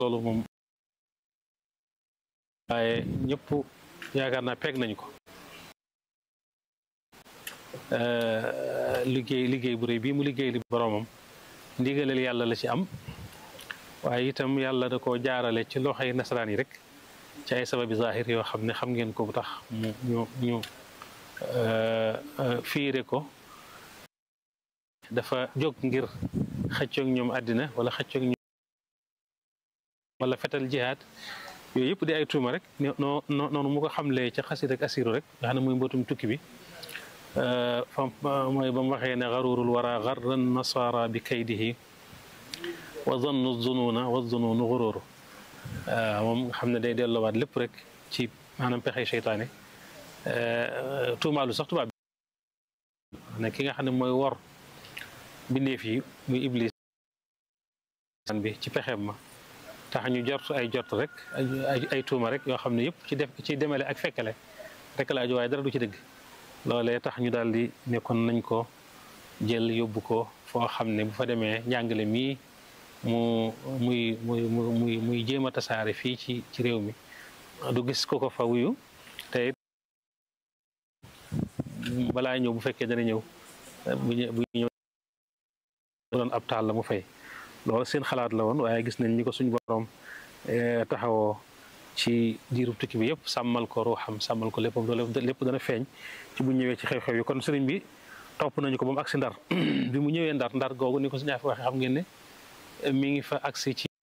loolu moom waaye ñëpp yaakaar naa peeg nañu ko liggéey liggéey bu rëy bii mu liggéey li boroomam ndigalal yàlla la ci am waaye itam yàlla da koo jaarale ci loxoy nasaraan yi rek ci ay sababi zahir yoo xam ne xam ngeen ko bu tax mu ñu ñu fiire ko dafa jóg ngir xëccoog ñoom àddina wala xëccoog ñoom wala fetal jihaad yooyu yëpp di ay tuuma rek noo noonu mu ko xamlee ca xasid ak asiru rek nga xam ne muy mbootum tukki bi fa mooy ba mu waxee ne garurul wara garran nasara bi kaydihi wa zannu zununa wa zununu gururu moom nga xam ne day delloowaat lépp rek ci maanaam pexey seytaane tuumaalu sax tubaab ne ki nga xam ne mooy wor bindeef yi muy iblis bi ci pexeem ma tax ñu jort ay jort rek ay tuuma rek yoo xam ne yëpp ci def ci demale ak fekkale rek la aju waaye dara du ci dëgg loolee tax ñu daal di nekkoon nañ ko jël yóbbu ko foo xam ne bu fa demee njàngale mii mu muy muy muy muy jéem a tasaare fii ci ci réew mi du gis ko ko fa wuyu te balaa ñëw bu fekkee dana ñëw bu bu ñëw doon ab taal la mu fay loolu seen xalaat la woon waaye gis nañ ñi ko suñ borom taxawoo ci diirub tukki bi yëpp sàmmal ko ruuxam sàmmal ko léppam lépp dana feeñ ci bu ñëwee ci xew-xew yi kon sëriñ bi topp nañu ko ba mu agsi ndar bi mu ñëwee ndar ndar googu ni ko suñu waxee xam ngeen ne mi ngi fa agsi ci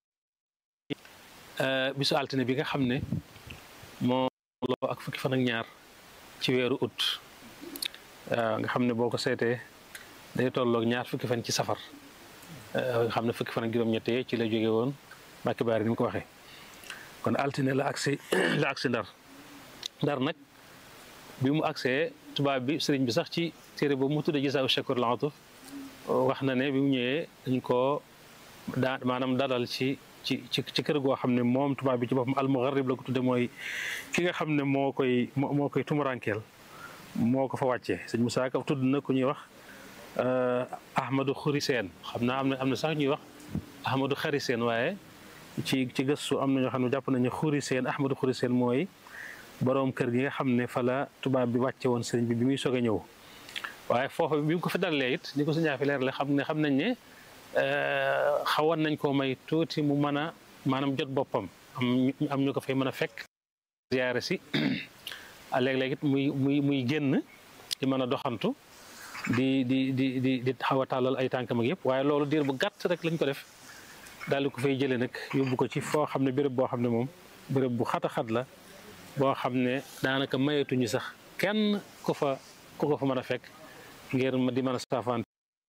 bisu altine bi nga xam ne moo loo ak fukki fan ak ñaar ci weeru ut nga xam ne boo ko seetee day tolloog ñaar fukki fan ci safar nga xam ne fukki fan ak juróom-ñettee ci la jóge woon Mbàkke Baari ni mu ko waxee kon altine la agsi la agsi ndar ndar nag bi mu agsee tubaab bi sëriñ bi sax ci téere boobu mu tudde Jazaa Shakur Laatuf wax na ne bi mu ñëwee dañ koo daa maanaam dalal ci ci ci ci kër goo xam ne moom tubaab bi ci boppam almugarrib la ko tudde mooy ki nga xam ne moo koy moo koy tumurankeel moo ko fa wàccee sëñ Moussa Ka tudd na ku ñuy wax Ahmadou Khoury Sène xam naa am na am na sax ñuy wax Ahmadou Khary Sène waaye ci ci gëstu am na ñoo xam ne jàpp nañu Khoury Sène Ahmadou Khoury Sène mooy boroom kër gi nga xam ne fa la tubaab bi wàcce woon sëriñ bi bi muy soog a ñëw waaye foofu bi mu ko fi dalalee it ni ko suñu fi leer la xam ne xam nañ ne xawoon nañ koo may tuuti mu mën a maanaam jot boppam am am ñu ko fay mën a fekk ziyaare si léeg-léeg it muy muy muy génn di mën a doxantu di di di di di xaw a tàllal ay tànkam ak yëpp waaye loolu diir bu gàtt rek lañ ko def daal di ko fay jëlee nag yóbbu ko ci foo xam ne béréb boo xam ne moom béréb bu xat a xat la boo xam ne daanaka mayetuñu sax kenn ku fa ku ko fa mën a fekk ngir di mën a saafaan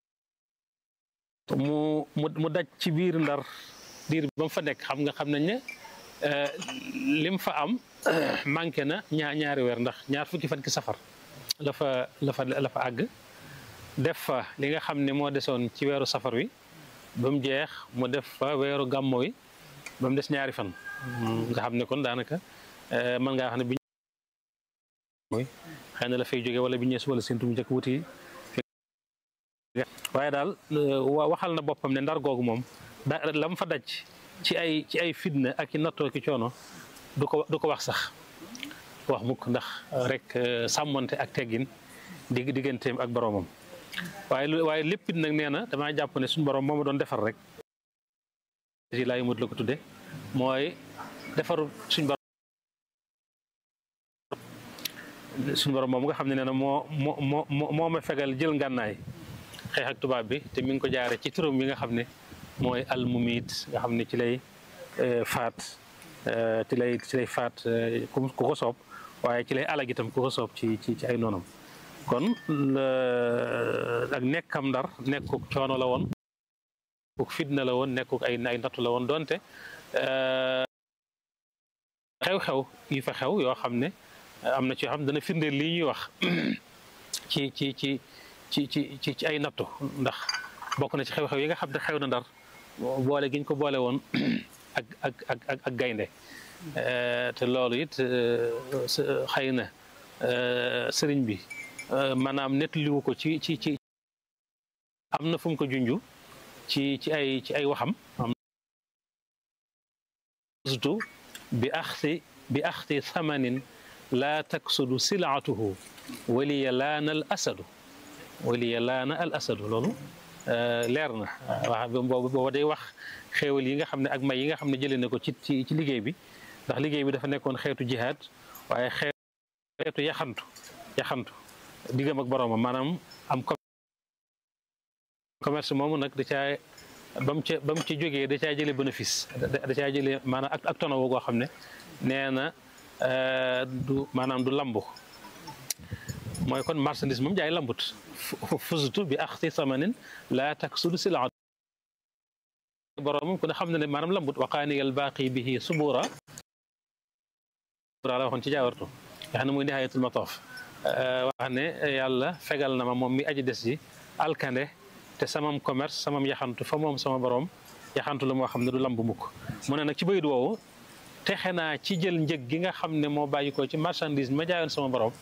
mu mu mu daj ci biir ndar diir ba mu fa nekk xam nga xam nañ ne lim fa am manqué na ñaar ñaari weer ndax ñaar fukki fan ki safar la fa la fa la fa àgg def fa li nga xam ne moo desoon ci weeru safar wi ba mu jeex mu def fa weeru gàmmo wi ba mu des ñaari fan nga xam ne kon daanaka mën ngaa wax ne bi mooy xëy na la fay jóge wala bi ñees wala seentu mu njëkk wuti waaye daal waxal na boppam ne ndar googu moom da la mu fa daj ci ay ci ay fitna ak i nattoo ki coono du ko du ko wax sax wax mukk ndax rek sàmmonte ak teggin dig digganteem ak boroomam waaye waaye léppit nag nee na damaa jàpp ne suñu borom moo ma doon defar rek si laa yimut la ko tudde mooy defaru suñ borom suñu borom moom nga xam ne nee na moo moo moo moo ma fegal jël ngànnaay xeex ak tubaab bi te mi ngi ko jaare ci turam bi nga xam ne mooy almumiit nga xam ne ci lay faat ci lay ci lay faat ku ko soob waaye ci lay alag itam ku ko soob ci ci ci ay noonam kon ak nekkam ndar nekkuk coono la woon nekkuk fitna la woon nekkuk ay ay nattu la woon donte xew-xew yi fa xew yoo xam ne am na ci yoo xam ne dana firndeel lii ñuy wax ci ci ci ci ci ci ci ay nattu ndax bokk na ci xew-xew yi nga xam ne xew na ndar boole giñ ko boole woon ak ak ak ak gaynde te loolu it xëy na sëriñ bi maanaam nettaliwu ko ci ci ci am na fu mu ko junju ci ci ay ci ay waxam fustu bi axti bi axti thamanin laa taksudu silaatuhu waliya laana al asadu waliya laana al asadu loolu leer na wax boobu booba day wax xéewal yi nga xam ne ak may yi nga xam ne jëlee na ko ci ci ci liggéey bi ndax liggéey bi dafa nekkoon xeetu jihaad waaye xeetu yaxantu yaxantu diggam ak boroomam maanaam am commerce moomu nag da caa ba mu ca ba mu ci jógee da caa jëlee bénéfice da caa jëlee maanaam ak ak tonawo goo xam ne nee na du maanaam du lambu mooy kon marchandise moom jaay lambut fusutu bi axti samanin laa taksudu silaat boroomam ku ne xam ne ne maanaam lambut waqaaniyal baaqi bihi subura la waxoon ci jaawartu nga xam ne muy nihayatul matoof wax ne yàlla fegal na ma moom mi aji des ji alkande te samam commerce samam yaxantu fa moom sama borom yaxantu la moo xam ne du lamb mukk mu ne nag ci bayit woowu texe naa ci jël njëg gi nga xam ne moo bàyyi ko ci marchandise ma jaayoon sama borom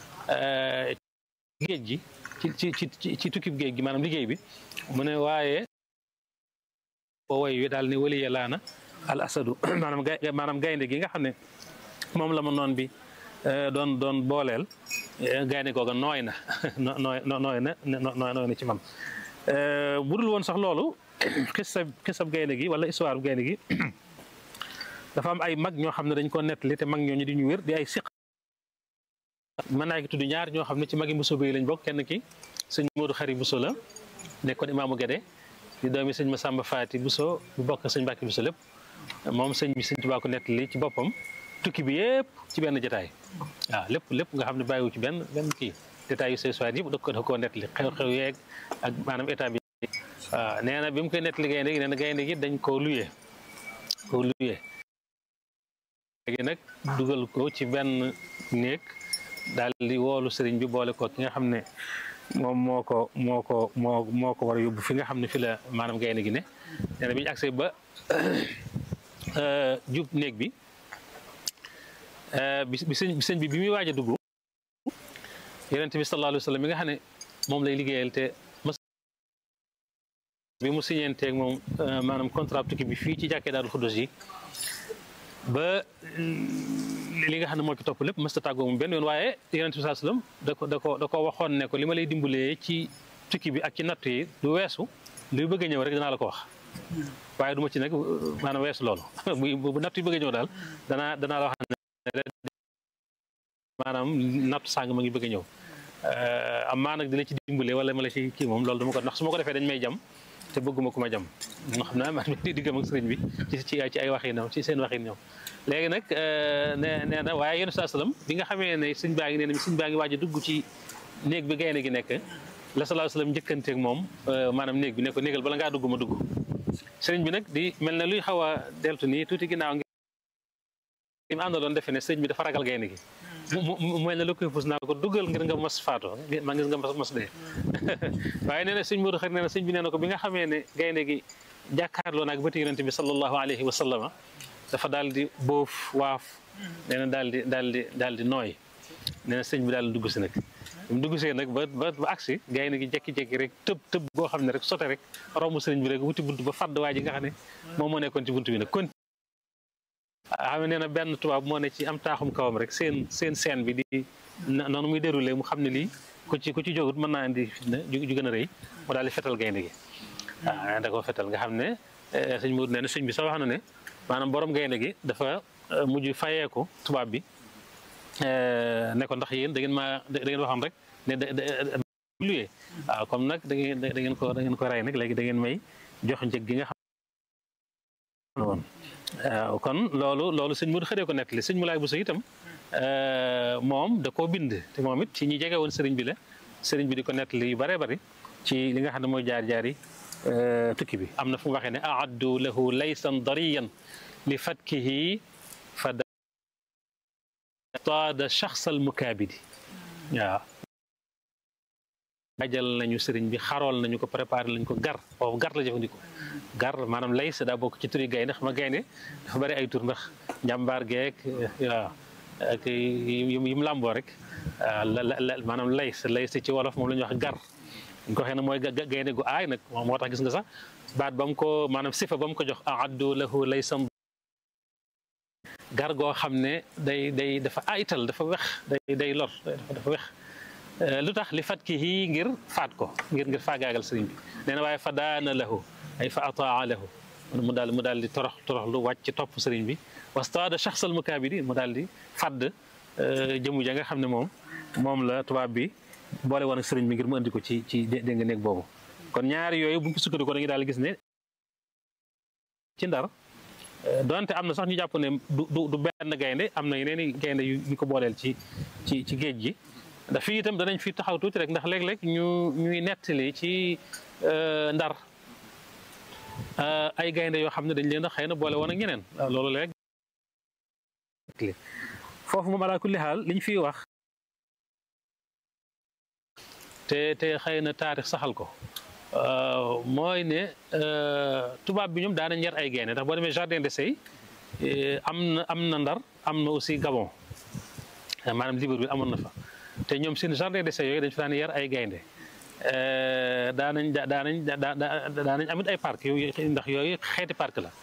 géej gi ci ci ci ci tukkib géej gi maanaam liggéey bi mu ne waaye boo woy wi daal ne waliya laana al asadu maanaam gay maanaam gaynde gi nga xam ne moom la ma noon bi doon doon booleel gaynde googa nooy na nooy nooy na nooy na ci man bu dul woon sax loolu xisab xisab gaynde gi wala histoire gaynde gi dafa am ay mag ñoo xam ne dañ ko nettali te mag ñooñu di ñu wér di ay siq mën naa ki tudd ñaar ñoo xam ne ci magi Bousso bi lañ bokk kenn ki sëñ Modou Xari Bousso la nekkoon imaamu Gede di doomi sëñ Massamba Faati Bousso bu bokk sëñ Mbàkke Bousso lépp moom sëñ bi sëñ Tuubaa ko nettali ci boppam tukki bi yëpp ci benn jotaay waaw lépp lépp nga xam ne bàyyiwu ci benn benn kii détails yu sooy yëpp da ko da koo nettali xew-xew yeeg ak maanaam état bi waaw nee na bi mu koy nettali gaynde gi nee na gaynde gi dañ koo luyee koo luyee léegi nag dugal ko ci benn néeg daal di woolu sëriñ bi boole ko ki nga xam ne moom moo ko moo ko moo moo ko war a yóbbu fi nga xam ne fi la maanaam gaynde gi ne nee na bi ñu agsee ba jub néeg bi bi sëñ bi sëñ bi bi muy waaj a dugg yonent bi sallallahu alayhi wa sallam mi nga xam ne moom lay liggéeyal te mas bi mu siñeenteeg moom maanaam contrat tukki bi fii ci jàkkee Daarul Xuddus yi ba li nga xam ne moo ci topp lépp mësta tàggoo moom benn yoon waaye yonent bi sallallahu alayhi wa sallam da ko da ko da ko waxoon ne ko li ma lay dimbalee ci tukki bi ak ci natt yi du weesu luy bëgg a ñëw rek dinaa la ko wax waaye du ma ci nag maanaam weesu loolu bu bu natt yi bëgg a ñëw daal danaa danaa la wax ne maanaam natt sàng ma ngi bëgg a ñëw am maa nag di la ci dimbale wala ma la ci kii moom loolu dama ko ndax su ma ko defee dañ may jam te bëgguma ku ma jam nga xam naa man di diggam ak sëriñ bi ci ci ci ay waxinam ci seen waxin ñoom léegi nag nee nee na waaye yéen saa salaam bi nga xamee ne sëñ baa ngi nee na sëñ baa ngi waaj a dugg ci néeg bi gaynde gi nekk la salaa salaam njëkkanteeg moom maanaam néeg bi ne ko néegal bala ngaa dugg ma dugg sëriñ bi nag di mel ne luy xaw a deltu nii tuuti ginnaaw ngi mu àndaloon defe ne sëriñ bi dafa ragal gaynde gi mu mel ne lu koy fus naa ko duggal ngir nga mos faatoo ma ngis nga mos dee waaye nee na sëñ Modou xar nee na sëñ bi nee na ko bi nga xamee ne gaynde gi jàkkaarloo naag bëti yonente bi sallallahu alayhi wa sallama dafa daal di boof waaf nee na daal di daal di daal di nooy nee na sëñ bi daal di dugg si nag mu dugg see nag ba ba ba agsi gaynde gi jekki-jekki rek tëb tëb boo xam ne rek sote rek romb sëriñ bi rek wuti bunt ba fàdd waa ji nga xam ne moom moo nekkoon ci bunt bi nag kon xam ne nee na benn tubaab moo ne ci am taaxum kawam rek seen seen scène bi di noonu muy déroulé mu xam ne lii ku ci ku ci jógut mën naa indi ju gën a rëy mu daal di fetal gaynde gi waaw da koo fetal nga xam ne sëñ Mourou nee na sëñ bi sax wax na ne maanaam borom gaynde gi dafa mujj fayeeku tubaab bi ne ko ndax yéen da ngeen maa da ngeen waxoon rek ne da luyee waaw comme nag da ngeen da ngeen ko da ngeen ko rey nag léegi da ngeen may jox njëg gi nga xam woon waaw kon loolu loolu sëñ Modou xëree ko nettali sëñ Moulay Bousso itam moom da koo bind te moom it ci ñi jege woon sëriñ bi la sëriñ bi di ko nettali yu bëree bëri ci li nga xam ne mooy jaar-jaar yi tukki bi am na fu mu waxee ne aaddu lahu laysan dariyan li fatkihi fa taada shaxsal mukaabidi waaw ajal nañu sëriñ bi xarool nañu ko préparé lañu ko gar boobu gar la jëfandikoo gar maanaam lays daa bokk ci turi gaynde xam nga gaynde dafa bari ay tur ndax njàmbaar geek waaw ak yi mu làmboo rek la maanaam lays lays ci wolof moom la ñuy wax gar ñu ko xëy na mooy gaynde gu aay nag moo tax gis nga sax baat ba mu ko maanaam sifa ba mu ko jox aaddu lahu laysan gar goo xam ne day day dafa aytal dafa wex day day lor dafa wex lu tax li fat ki hii ngir faat ko ngir ngir faagaagal sëriñ bi nee na waaye fa daana lahu ay fa ataa lahu mu daal mu daal di torox torox lu wàcc topp sëriñ bi wastaada shaxsal mukaabiri mu daal di fadd jëmu ja nga xam ne moom moom la tubaab bi boole woon ak sëriñ bi ngir mu andi ko ci ci dégg nga néeg boobu kon ñaari yooyu bu ñu ko sukkandikoo dañuy daal gis ne ci ndar donte am na sax ñu jàpp ne du du benn gaynde am na yeneen i gaynde yu ñu ko booleel ci ci ci géej gi ndax fii itam danañ fi taxaw tuuti rek ndax léeg-léeg ñu ñuy nettali ci ndar ay gaynde yoo xam ne dañ leen a xëy na boole woon ak ñeneen loolu léeg foofu moom alaa kulli xaal liñ fiy wax te te xëy na taarix saxal ko mooy ne tubaab bi ñoom daanañ yar ay gaynde ndax boo demee jardin d'essai am na am na ndar am na aussi Gabon maanaam Libreville amoon na fa te ñoom seen jardin d'essai yooyu dañ fa daan yar ay gaynde daanañ daanañ daanañ amit ay parc yooyu ndax yooyu xeeti parc la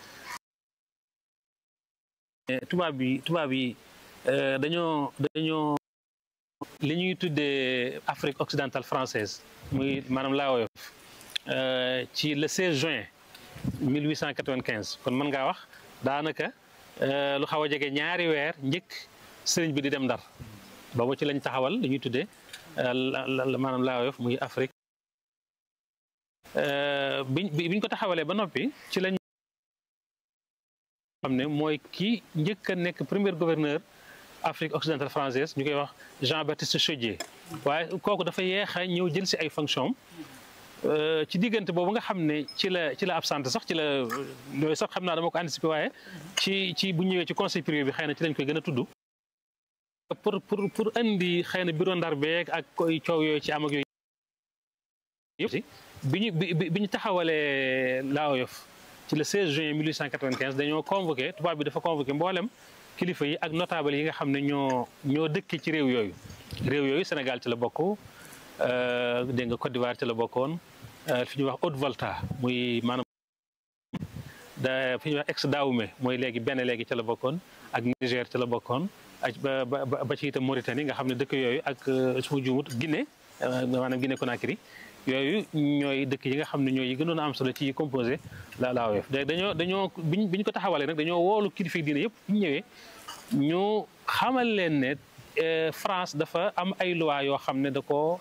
tubaab bi tubaab yi dañoo dañoo li ñuy tuddee Afrique occidentale française muy maanaam laa woyof ci le 16 juin 1895 kon mën ngaa wax daanaka lu xaw a jege ñaari weer njëkk sëriñ bi di dem ndar boobu ci lañ taxawal li ñuy tuddee maanaam laa woyof muy Afrique biñ biñ ko taxawalee ba noppi ci lañ xam ne mooy kii njëkk a nekk premier gouverneur Afrique occidentale française ñu koy wax Jean-Baptiste Chaudié waaye kooku dafa yeex a ñëw jël si ay fonction ci diggante boobu nga xam ne ci la ci la absente sax ci la yooyu sax xam naa dama ko anticiper waaye ci ci bu ñëwee ci conseil privé bi xëy na ci lañ koy gën a tudd pour pour pour indi xëy na bureau ndar beeg ak koy coow yooyu ci am ak yooyu yëpp bi ñu bi ñu taxawalee Laoyof ci le 16 juin 1895 dañoo convoqué tubaab bi dafa convoqué mboolem kilifa yi ak notable yi nga xam ne ñoo ñoo dëkk ci réew yooyu réew yooyu Sénégal ci la bokk dégg nga Côte d'Ivoire ci la bokkoon fi ñuy wax Haute-Volta muy maanaam da fi ñuy wax ex Dahomey mooy léegi benn léegi ci la bokkoon ak Niger ci la bokkoon ak ba ba ci itam Mauritanie nga xam ne dëkk yooyu ak su ma juumut Guinée maanaam Guinée Conakry yooyu ñooy dëkk yi nga xam ne ñooy yi gënoon a am solo ci yi composé la la AOF dañoo dañoo biñ bi ñu ko taxawalee nag dañoo woolu kilifa diine yëpp bu ñu ñëwee ñu xamal leen ne France dafa am ay loi yoo xam ne da ko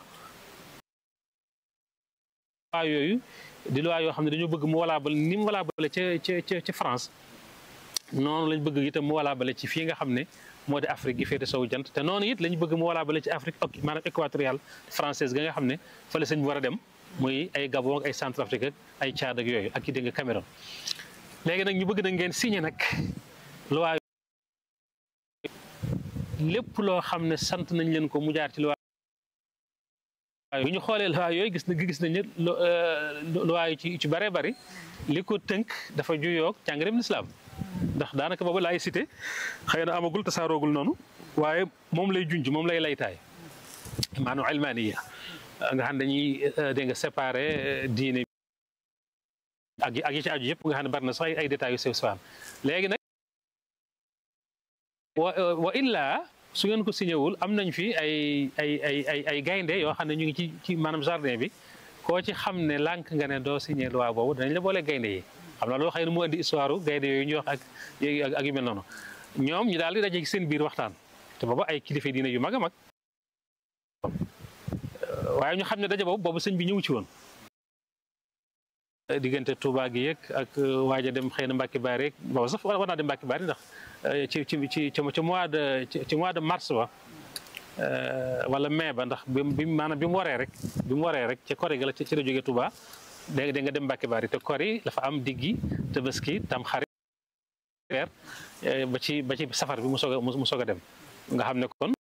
loi yooyu di loi yoo xam ne dañoo bëgg mu valable ni mu valable ca ca ca France noonu lañ bëgg itam mu valable ci fii nga xam ne moo di Afrique gi féete sowu jant te noonu it lañ bëgg mu valable ci Afrique maanaam équatoriale française ga nga xam ne fa la sëñ bi war a dem muy ay Gabon ak ay Centrafrique ak ay Tchad ak yooyu ak i dégg nga Cameroun léegi nag ñu bëgg na ngeen signé nag loi lépp loo xam ne sant nañ leen ko mu jaar ci loi bu ñu xoolee loi yooyu gis na gis nañ ne loi yi ci ci bëree bëri li ko tënk dafa juyoog jàngaleem lislaam ndax daanaka boobu laay cité xëy na amagul tasaaroogul noonu waaye moom lay junj moom lay laytaay maanaam ilmaniya nga xam dañuy dégg nga séparé diine ak ak yi ci aju yëpp nga xam ne bari na sax ay détails yu sew sewaan léegi nag wa wa illaa su ngeen ko signé wul am nañ fi ay ay ay ay ay gaynde yoo xam ne ñu ngi ci ci maanaam jardin bi koo ci xam ne lànk nga ne doo signé loi boobu danañ la boole gaynde yi xam naa loolu xëy na mu indi histoire gaynde yooyu ñuy wax ak ak yu mel noonu ñoom ñu daal di daje ci seen biir waxtaan te booba ay kilifa diine yu mag a mag waaye ñu xam ne daje boobu boobu sëñ bi ñëw ci woon diggante Touba gi yeeg ak waaja dem xëy na Mbacke Bari rek boobu sax war naa dem Mbacke Bari ndax ci ci ci ci mois de ci mois de mars ba wala mai ba ndax bi bi maanaam bi mu waree rek bi mu waree rek ca Koré ga la ci la jógee Touba dégg nga dem Mbacke Bari te Koré dafa am diggi Tabaski tam xarit weer ba ci ba ci safar bi mu soog a mu soog a dem nga xam ne kon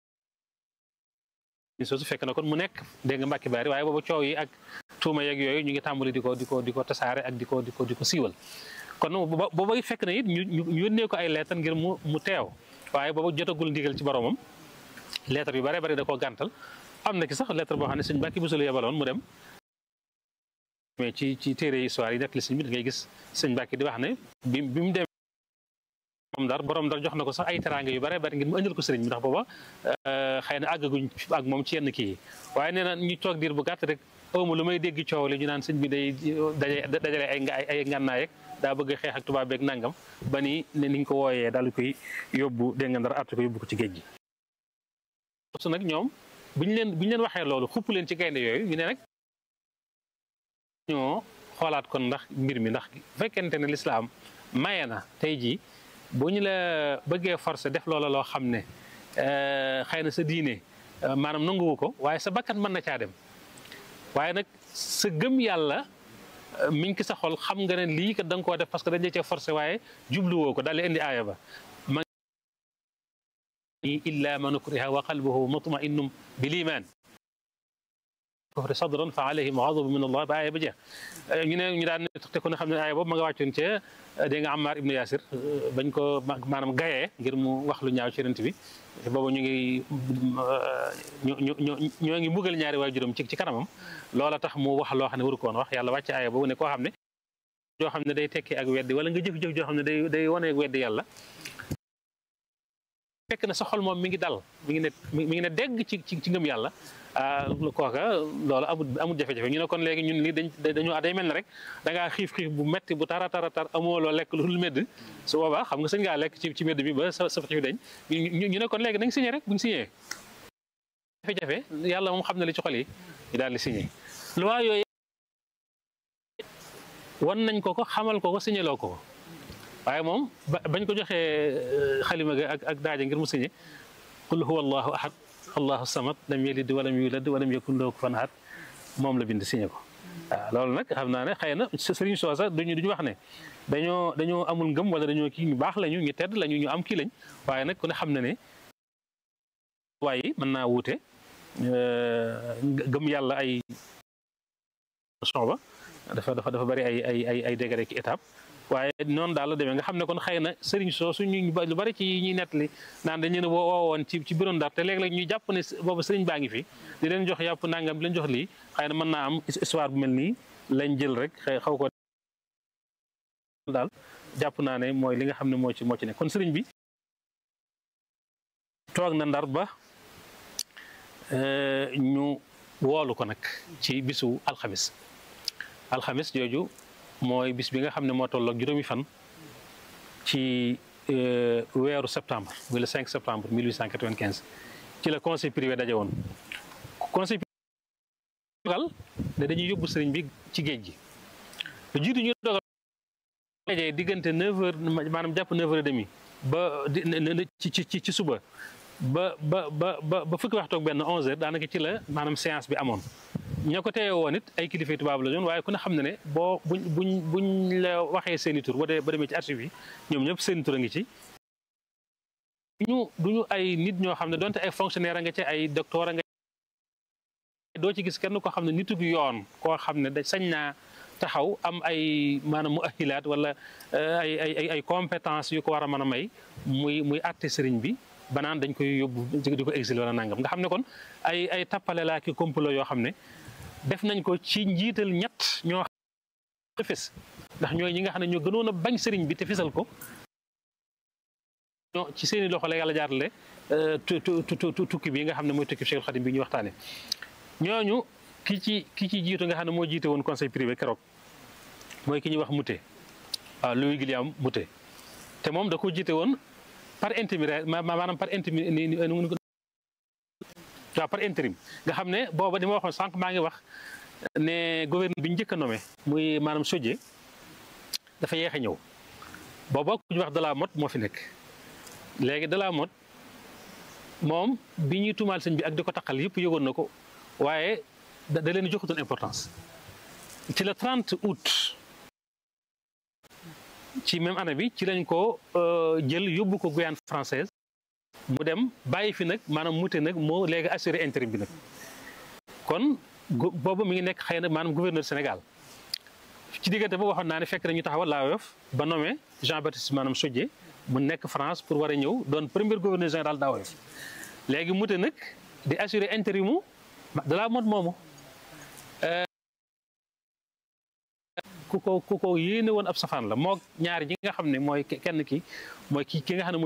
soosu fekk na kon mu nekk dégg nga Mbacke Bari waaye boobu coow yi ak tuuma yeeg yooyu ñu ngi tàmbali di ko di ko di ko tasaare ak di ko di ko di ko siiwal kon booba fekk na it ñu ñu yónnee ko ay leetar ngir mu mu teew waaye booba jotagul ndigal ci boromam leetar yu bare bari da koo gàntal am na ki sax leetar boo xam ne sëñ Mbacke Bousso la yebaloon mu dem mais ci ci téere histoire yi nekk li sëñ bi da ngay gis sëñ Mbacke di wax ne bi bi mu dem dar borom dar jox na ko sax ay teraanga yu bare bari ngir mu indil ko sëriñ bi ndax booba xëy na àggaguñ ak moom ci yenn kii yi waaye nee na ñu toog diir bu gàtt rek awma lu may dégg coow li ñu naan sëñ bi day daje dajale ay ay ngànnaay rek daa bëgg xeex ak tubaab beeg nangam ba ni ne niñ ko wooyee daal di koy yóbbu dégg nga ndar àtt ko yóbbu ko ci géej gi. su nag ñoom buñ leen buñ leen waxee loolu xupp leen ci gaynde yooyu ñu ne nag ñoo xoolaat kon ndax mbir mi ndax bu fekkente ne lislaam maye na tey jii bu ñu la bëggee forcé def loola loo xam ne xëy na sa diine maanaam nanguwu ko waaye sa bakkan mën na caa dem waaye nag sa gëm yàlla mi ngi ki sa xol xam nga ne lii kat da nga koo def parce que dañ cee forcé waaye jubluwoo ko daal di indi aaya ba ma illa man ukriha wa qalbuhu mutma'innun bil iman kufri sadran fa alayhim ghadabun min allah ba aaya ba jeex ñu ne ñu daan te ku ne xam ne aaya boobu ma nga wàccoon ca dégg nga Ammar ibnu Yasir bañ ko maanaam gayee ngir mu wax lu ñaaw ci yonent bi boobu ñu ngi ñu ñu ñoo ngi mbugal ñaari waajuram ci ci kanamam loola tax mu wax loo xam ne waru ko woon wax yàlla wàcc aaya boobu ne koo xam ne joo xam ne day tekki ak weddi wala nga jëf-jëf joo xam ne day day wane ak weddi yàlla fekk na sa xol moom mi ngi dal mi ngi ne mi ngi ne dégg ci ci ngëm yàlla kooka loolu amul amul jafe-jafe ñu ne kon léegi ñun lii dañ dañoo day mel ne rek da ngaa xiif xiif bu metti bu tara tara tar amoo loo lekk lu medd su boobaa xam nga sëñ ngaa lekk ci ci medd bi ba sa sa fi dañ ñu ne kon léegi nañ signé rek buñ signé jafe-jafe yàlla moom xam na li ci xol yi ñu daal di signé loi yooyu wan nañ ko ko xamal ko ko signé loo ko ko waaye moom bañ ko joxee xalima ga ak ak daaja ngir mu signé qul huwa allahu ahad allahu samad lam yalid walam yulad walam yakun lahu kufuwan ahad moom la bind signé ko waaw loolu nag xam naa ne xëy na sëriñ soosa duñu duñu wax ne dañoo dañoo amul ngëm wala dañoo kii ñu baax lañu ñu tedd lañu ñu am kii lañ waaye nag ku ne xam na ne waaye mën naa wuute gëm yàlla ay son ba dafa dafa dafa bari ay ay ay ay degré ki étape waaye noonu daal la demee nga xam ne kon xëy na sëriñ soosu ñu lu bari ci ñuy nettali naan dañu ne woowoon ci ci biroon Ndar te léeg-léeg ñu jàpp ne boobu sëriñ baa ngi fi di leen jox yàpp nangam di leen jox lii xëy na mën naa am histoire bu mel nii lañ jël rek xaw ko daal jàpp naa ne mooy li nga xam ne moo ci moo ci ne kon sëriñ bi toog na Ndar ba ñu woolu ko nag ci bisu alxamis alxamis jooju mooy bis bi nga xam ne moo tolloog juróomi fan ci weeru septembre muy le 5 septembre 1895 ci la conseil privé daje woon conseil privé dogal ne dañuy yóbbu sëriñ bi ci géej gi lu jiitu ñu dogal dajee diggante 9 heures maanaam jàpp 9 heures et demi ba ci ci ci suba ba ba ba ba fukki waxtu ak benn 11 heures daanaka ci la maanaam séance bi amoon ñoo ko teewee woon it ay kilifa tubaab la ñoon waaye ku ne xam ne ne boo buñ buñ buñ la waxee seeni tur ba dee ba demee ci archive yi ñoom ñëpp seeni tur a ngi ci duñu duñu ay nit ñoo xam ne donte ay fonctionnaire a nga ci ay docteur a nga doo ci gis kenn koo xam ne nitug yoon koo xam ne da sañ naa taxaw am ay maanaam mu ahilaat wala ay ay ay compétence yu ko war a mën a may muy muy àtte sëriñ bi banaan dañ koy yóbbu di ko exilé wala nangam nga xam ne kon ay ay tappale laa ki complot yoo xam ne def nañ ko ci njiital ñett ñoo xam fes ndax ñooy ñi nga xam ne ñoo gënoon a bañ sëriñ bi te fesal ko ñoo ci seeni loxo la yàlla jaarale tukki bi nga xam ne mooy tukki Cheikh Khadim bi ñuy waxtaane ñooñu ki ci ki ci jiitu nga xam ne moo jiite woon conseil privé keroog mooy ki ñuy wax Moutet waaw Louis Guillaume Moutet te moom da ko jiite woon par intérim maanaam par intérim waaw par intérim nga xam ne booba di ma waxoon sànq maa ngi wax ne gouverneur bi ñu njëkk a nommé muy maanaam Sodié dafa yeex a ñëw booba ku ñu wax de la mot moo fi nekk léegi de la mot moom bi ñuy tuumaal sëñ bi ak di ko taqal yëpp yëgoon na ko waaye da leen joxutoon importance ci le 30 août ci même année bi ci lañ ko jël yóbbu ko Guyane française mu dem bàyyi fi nag maanaam mute nag moo léegi assuré intérim bi nag kon boobu mi ngi nekk xëy na maanaam gouverneur Sénégal ci diggante boobu waxoon naa ne fekk nañu taxawal laa Yoff ba nommé Jean Baptiste maanaam Sodié mu nekk France pour war a ñëw doon premier gouverneur général daa Yoff léegi mute nag di assuré intérimu de la mode moomu ku ko ku ko yéene woon ab safaan la moo ñaari ñi nga xam ne mooy kenn ki mooy ki ki nga xam ne